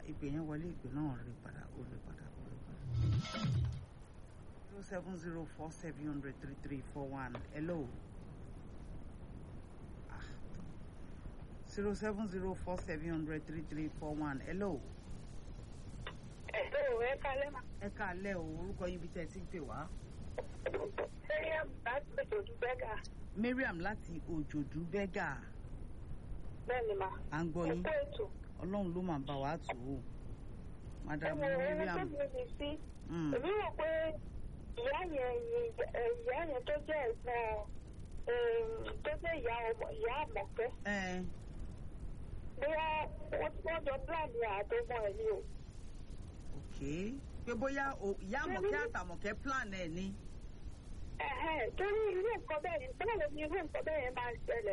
ìpè yẹn wọlé ìpè náà rí padà ó rí padà ó rí padà. zero seven zero four seven hundred three three four one hello. zero seven zero four seven hundred three three four one hello. Ẹ̀sọ́ ẹ kálẹ́ mà. ẹ káalẹ́ o orúkọ yín bí tẹ́ ẹ ti ń pè wá. Mariam láti Òjòdú Bẹ́gà. Mariam láti òjòdú bẹ́gà Bẹ́ẹ̀ni mà. à ń gbọ́ yín Ẹ̀kọ́ ètò. ọlọ́run ló máa bá wa tù ú. madam Ẹ̀wọ̀n ẹ̀rọ tó Mariam mi ní sí. mm, Èmi rò pé ìyá yẹn ìyá yẹn tó jẹ́ ẹ̀gbọ́n tó jẹ́ ìyá ọmọ ìyá àmọ̀fẹ́. ẹ Bóyá wọ́n wọ́n jọ pílànì àtọmọ ẹ̀ ni o. ok pé bóyá o- ìyá àmọ̀kẹ́ àtàmọ̀kẹ́ plan ẹ̀ ni. Ẹ̀hẹ́n torí irú nǹkan bẹ́ẹ̀ yẹn, báwo ni irú nǹkan bẹ́ẹ̀ yẹn máa ń ṣẹlẹ̀?